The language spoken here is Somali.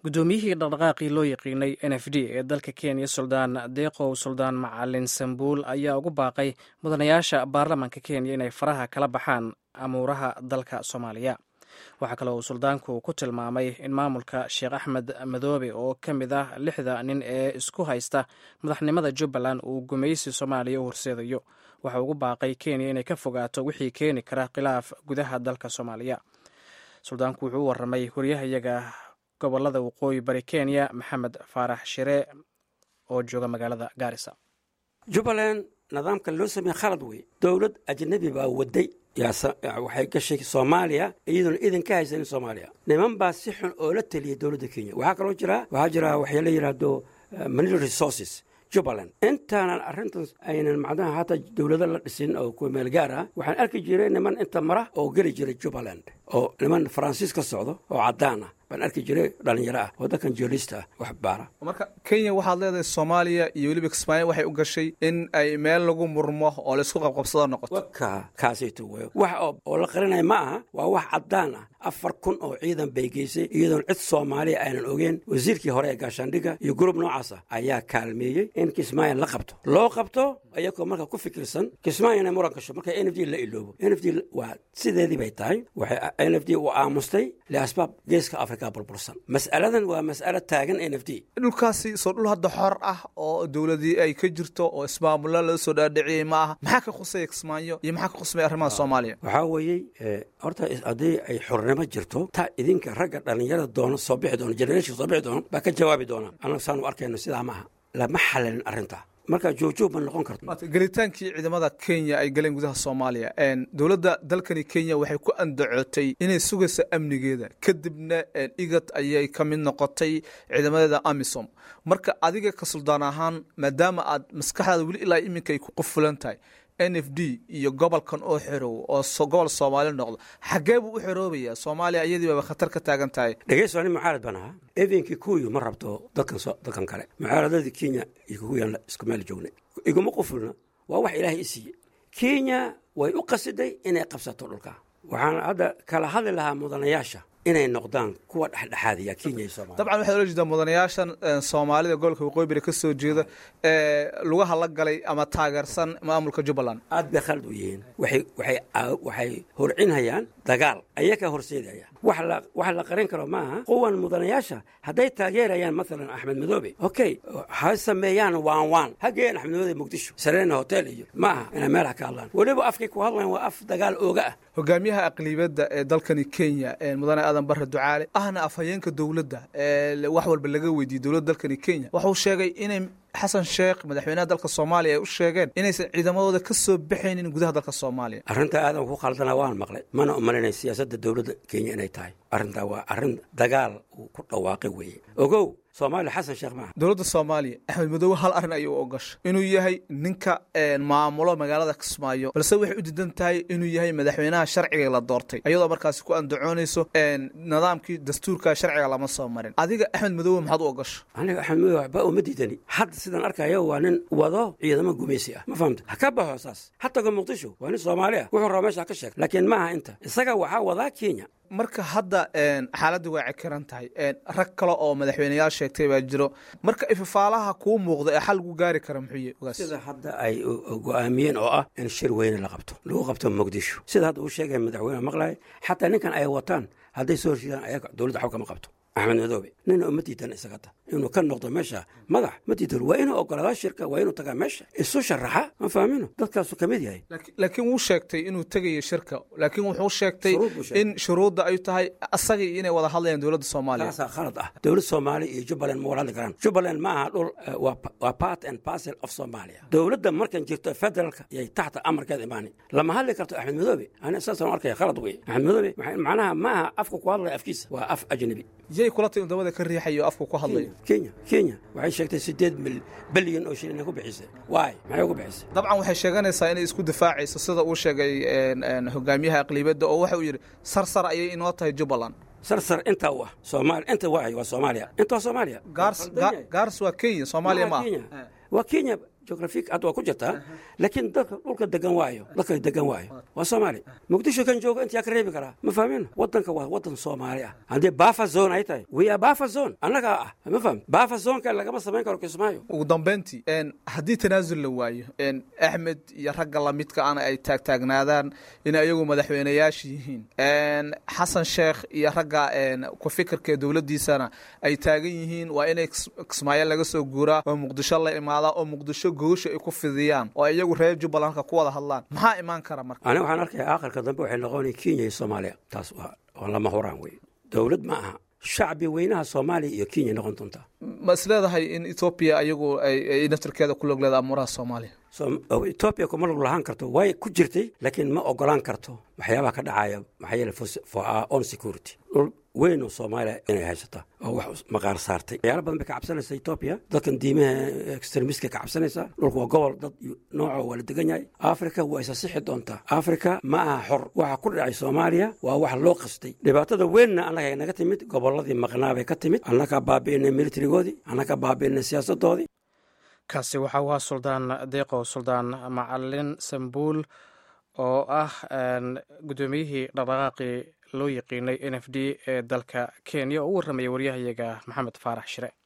guddoomiyihii dhaqdhaqaaqii loo yaqiinay n f d ee dalka kenya suldaan deeqow suldaan macalin sambuul ayaa ugu baaqay mudanayaasha baarlamaanka kenya inay faraha kala baxaan amuuraha dalka soomaaliya waxaa kale uu suldaanku ku tilmaamay in maamulka sheekh axmed madoobe oo ka mid ah lixda nin ee isku haysta madaxnimada jubbaland uu gumaysi soomaaliya u horseedayo waxa ugu baaqay kenya inay ka fogaato wixii keeni kara khilaaf gudaha dalka soomaaliya suldaanku wuxuu u waramay waryahayaga gobolada waqooyi bari kenya maxamed faarax shire oo jooga magaalada gaarisa jubbaland nidaamka loo sameeye khalad wey dowlad ajnabi baa waday waxay gashay soomaaliya iyadoona idin ka haysanin soomaaliya niman baa si xun oo la teliyay dowladda kenya waxaa kaloo jira waxaa jira waxay la yidhaahdo mineral resources jubbaland intaanan arrintan aynan macnaha hataa dowlado la dhisin oo kuwa meel gaar ah waxaan arki jiray niman inta mara oo geli jiray jubbaland oo niman faransiis ka socdo oo caddaan ah baan arki jiray dhalinyaro ah oo dadkan joolista ah wax baara marka kenya waxaad leedahay soomaaliya iyo weliba kismaayo waxay u gashay in ay meel lagu murmo oo laysku qabqabsado noqoto waka kaasayto wey wax oo la qarinaya ma aha waa wax caddaan ah afar kun oo ciidan bay geysay iyadoon cid soomaaliya aynan ogeen wasiirkii hore ee gaashaandhigga iyo gurub noocaas ah ayaa kaalmeeyey in kismaayo la qabto loo qabto ayagoo marka ku fikirsan kismaayo inay muran gasho marka n f d la iloobo n f d waa sideedii bay tahay waxay n f d u aamustay liasbaab geeska afrika burbursan mas'aladan waa mas'alo taagan n f d dhulkaasi soo dhul hadda xor ah oo dowladii ay ka jirto oo ismaamulla laga soo dhaadhiciyey ma aha maxaa ka khusaya kismaayo iyo maxaa ka khusmaya arrimaha soomaaliya waxaa weeyey horta haddii ay xornimo jirto ta idinka ragga dhallinyarada doono soo bixi doono generation soo bixi doono baa ka jawaabi doona annaga saanu arkayno sidaa maaha lama xalalin arrinta marka joogjoog ma noqon karto gelitaankii ciidamada kenya ay galeen gudaha soomaaliya dowladda dalkani kenya waxay ku andacootay inay sugayso amnigeeda kadibna igad ayay ka mid noqotay ciidamadeeda amisom marka adiga ka suldaan ahaan maadaama aad maskaxdaada weli ilaa iminka ay ku qufulan tahay n f d iyo gobolkan oo xerow oo gobol soomaali noqdo xaggee buu u xeroobayaa soomaaliya iyadii baba khatar ka taagan tahay dhegeyso ani mucaarad baan ahaa evenkii kuyu ma rabto dadkan dadkan kale mucaaradadii kenya iyo kuwiyaan isku meel joognay iguma qufulna waa wax ilaahay i siiye kenya way u qasiday inay qabsato dhulka waxaan hadda kala hadli lahaa mudanayaasha inay noqdaan kuwa dhexdhexaadiya kenya iyo somalia dabcan waxaad ola jeedaa mudanayaashan soomaalida gobolka waqooyi bari ka soo jeeda ee lugaha la galay ama taageersan maamulka jubbaland aad bay khalad u yihiin waxay waxay waxay horcinhayaan dagaal ayakaa horseedaya wax la wax la qarin karo maaha kuwan mudanayaasha hadday taageerayaan maalan axmed madoobe okay ha sameeyaan waan waan ha geeyaan axmed madoobe muqdisho sareena hotel iyo ma aha inay meelaha ka hadlaan weliba afkay ku hadlayan waa af dagaal ooga ah hogaamiyaha aqlibiyadda ee dalkani kenya mudane aadan barre ducaale ahna afhayeenka dowladda ee wax walba laga weydiiyey dowladda dalkani kenya wuxuu sheegay inay xasan sheekh madaxweynaha dalka soomaaliya ay u sheegeen inaysan ciidamadooda ka soo baxaynin gudaha dalka soomaaliya arrinta aadan ku khaldana waan maqlay mana umalinay siyaasadda dowladda kenya inay tahay arrintaa waa arrin dagaal uu ku dhawaaqay weeye ogow soomaaliya xasan sheekh maaha dowladda soomaaliya axmed madoobe hal arrin ayuu ogasha inuu yahay ninka maamulo magaalada kismaayo balse waxay u diidan tahay inuu yahay madaxweynaha sharciga la doortay ayadoo markaasi ku andacoonayso nidaamkii dastuurka sharciga lama soo marin adiga axmed madoobe maxaad u ogasha aniga axmed madoobe waxba uma diidani hadda sidaan arkayo waa nin wado ciidamo gumaysi ah ma fahamta ha ka baxo saas ha tago muqdisho waa nin soomaali ah wuxuu raba meesha ka sheeg laakiin maaha inta isaga waxaa wadaa kenya marka hadda xaaladda waa cekiran tahay rag kale oo madaxweyneyaal sheegtay baa jiro marka ifafaalaha kuu muuqda ee xal lagu gaari kara muxuu sida hadda ay go-aamiyeen oo ah in shir weyne la qabto lagu qabto muqdisho sida hadda uu sheegaya madaxweyne maqlaya xataa ninkan ay wataan hadday soo horjeedaan ayaga dowladda xaw kama qabto axmed madoobe nina uma diidan isagata inuu ka noqdo meesha madax ma diidan waa inuu ogolaadaa shirka waa inuu tagaa meesha isu sharaxa ma fahmino dadkaasu ka mid yahay laakiin wuu sheegtay inuu tegayo shirka laakiin wuxuu sheegtay in shuruudda ay tahay asagii inay wada hadlayaan dowladda soomaaliya taasaa khalad ah dowlad soomaaliya iyo jubbaland ma wada hadli karaan jubbaland ma aha dhul waa part and parcel of somalia dowladda markan jirto federaalka yay taxta amarkeeda imaani lama hadli karto axmed madoobe ani saasaan arkaya khalad wey axmed madoobe macnaha ma aha afka ku hadlaya afkiisa waa af ajnabi yay kula tahay dabada ka riixayo afku ku hadlayo kenya kenya waxay sheegtay sideed bilyan oo shilin ay ku bixisay waay maxay ku bixisay dabcan waxay sheeganaysaa inay isku difaacayso sida uu sheegay hogaamiyaha aqlibiyadda oo waxa uu yidhi sarsar ayay inoo tahay jubbaland sarsar intaa u ah soomaaliya inta waay waa soomaaliya inta waa soomaaliya gaars waa kenya soomaaliya ma waa kenya geografik hadda waa ku jirtaa laakiin dadka dhulka degan waayo dadka degan waayo waa soomaali muqdisho kan jooga intaa ka reebi karaa ma fahmin wadanka waa wadan soomaali ah haddii bafa zone ay tahay we are bafa zone annagaa ah ma fahmi bafa zoneka lagama samayn karo kismaayo ugu dambeyntii haddii tanaasul la waayo axmed iyo ragga lamidka ana ay taagtaagnaadaan in ayagu madaxweyneyaasha yihiin xasan sheekh iyo ragga ku fikirka dowladdiisana ay taagan yihiin waa inay kismaayo laga soo guuraa oo muqdisho la imaadaa oo muqdisho goosha ay ku fidiyaan oo iyagu reer jubbaland halka ku wada hadlaan maxaa imaan kara marka aniga waxaan arkaya aakhirka dambe waxay noqonaya kenya iyo soomaaliya taas waa lama huraan wey dowlad ma aha shacbi weynaha soomaaliya iyo kenya noqon doontaa ma is leedahay in etoobiya ayagu ay naftarkeeda ku log leeda amuuraha soomaaliya etoobiya kuma log lahaan karto way ku jirtay laakiin ma ogolaan karto waxyaabaha ka dhacaya maxaa yeele for our own security dhul weyn oo soomaaliya inay haysata oo wax maqaar saartay waxyaala badan bay ka cabsanaysa etoobiya dadkan diimaha extremiska ka cabsanaysa dhulku waa gobol dad nooco waa la degan yahay africa waa isa sixi doontaa africa ma aha xor waxa ku dhacay soomaaliya waa wax loo qastay dhibaatada weynna annaga naga timid gobolladii maqnaabay ka timid annagaa baabi'inay militarigoodii annagaa baabi'inay siyaasadoodii kaasi waxa uu ahaa suldaan deeqo suldaan macalin sambuul oo ah guddoomiyihii dhaqdhaqaaqii loo yaqiinay n f d ee dalka kenya oo u warramaya waryahayaga maxamed faarax shire